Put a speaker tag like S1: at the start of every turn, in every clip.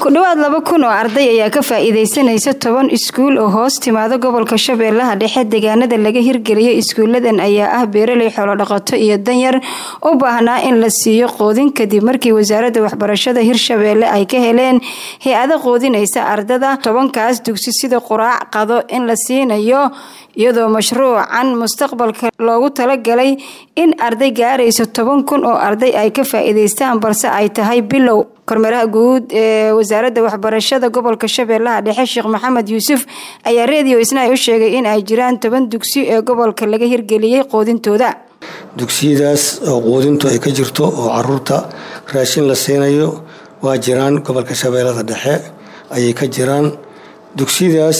S1: ku dhowaad laba kun oo arday ayaa ka faa-iideysanaysa toban iskuul oo hoos timaado gobolka shabeellaha dhexe deegaanada laga hirgeliyay iskuuladan ayaa ah beeraley xoolodhaqato iyo danyar u baahnaa in la siiyo qoodin kadib markii wasaaradda waxbarashada hirshabeelle ay ka heleen hay-ado qoodinaysa ardada tobankaas dugsi sida quraac qado in la siinayo iyadoo mashruucan mustaqbalka loogu talagalay in arday gaarayso toban kun oo arday ay ka faa-iideystaan balse ay tahay bilow kormeeraha guud ee wasaaradda waxbarashada gobolka shabeellaha dhexe sheekh maxamed yuusuf ayaa reediyo isna ay u sheegay in ay jiraan toban dugsi ee gobolka laga hirgeliyey qoodintooda
S2: dugsiyadaas oo quudintu ay ka jirto oo caruurta raashin la siinayo waa jiraan gobolka shabeellada dhexe ayay ka jiraan dugsiyadaas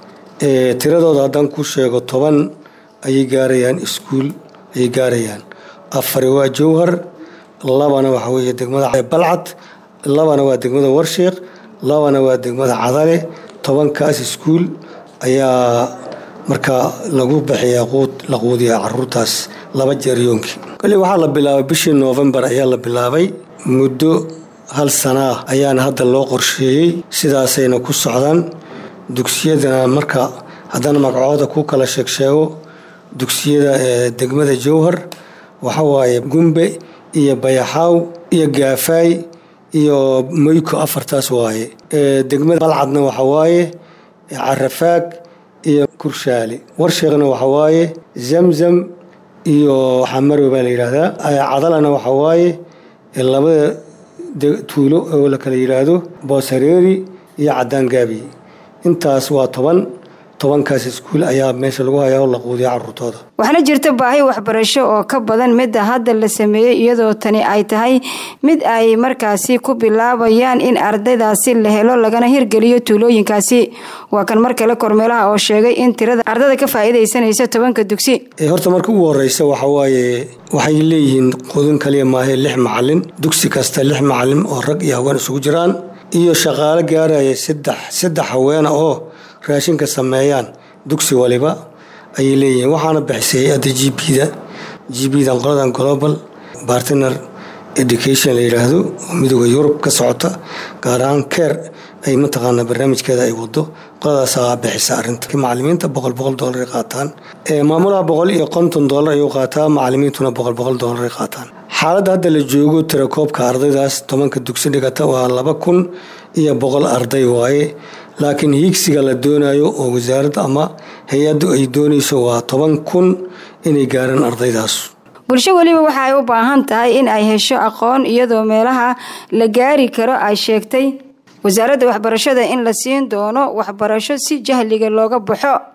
S2: tiradooda haddaan ku sheego toban ayay gaarayaan iskuul ayay gaarayaan afari waa jowhar labana waxa weeye degmada balcad labana waa degmada warsheekh labana waa degmada cadale tobankaas iskuul ayaa markaa lagu bixiyaa quud la quudiyaa caruurtaas laba jeer yoonkii kali waxaa la bilaabay bishii noofembar ayaa la bilaabay muddo hal sanaa ayaana hadda loo qorsheeyey sidaasayna ku socdaan dugsiyadana marka haddana magacooda ku kala sheegsheego dugsiyada ee degmada jowhar waxa waaye gumbe iyo bayaxaaw iyo gaafaay iyo moyko afartaas waaye degmada balcadna waxa waaye carafaag iyo kurshaali warsheekhna waxa waaye zamzam iyo xamarow baa la yidhaahdaa cadalana waxa waaye labada tuulo oo la kala yidhaahdo booshareeri iyo cadaangaabi intaas waa toban tobankaas iskuul ayaa meesha lagu hayaa oo la quudiya caruurtooda
S1: waxaana jirta baahi waxbarasho oo ka badan midda hadda la sameeyey iyadoo tani ay tahay mid ay markaasi ku bilaabayaan in ardaydaasi la helo lagana hirgeliyo tuulooyinkaasi waa kan mar kale kormeelaha oo sheegay in tirada ardada ka faa-iideysanaysa tobanka dugsi
S2: horta marka ugu horeysa waxawaaye waxay leeyihiin quudin kaliya maahe lix macalin dugsi kasta lix macalin oo rag iyo haween isugu jiraan iyo shaqaalo gaaraya saddex saddex haweena oo raashinka sameeyaan dugsi waliba ayay leeyihiin waxaana bixisay hay-adda g b da g b dan qoladan global bartner education la yidhaahdo oo midooda yurub ka socota gaar ahaan care ay mataqaanaa barnaamijkeeda ay wado qoladaasaa bixisa arinta macalimiinta boqol boqol doolar ay qaataan maamulaha boqol iyo konton doolar ayuu qaataa macalimiintuna boqol boqol doolar ay qaataan xaaladda hadda la joogo tirakoobka ardaydaas tobanka dugsi dhigata waa laba kun iyo boqol arday waaye laakiin hiigsiga la doonayo oo wasaaradda ama hay-addu ay doonayso waa toban kun inay gaaraan ardaydaas
S1: bulsho weliba waxa ay u baahan tahay in ay hesho aqoon iyadoo meelaha la gaari karo ay sheegtay wasaaradda waxbarashada in la siin doono waxbarasho si jahliga looga baxo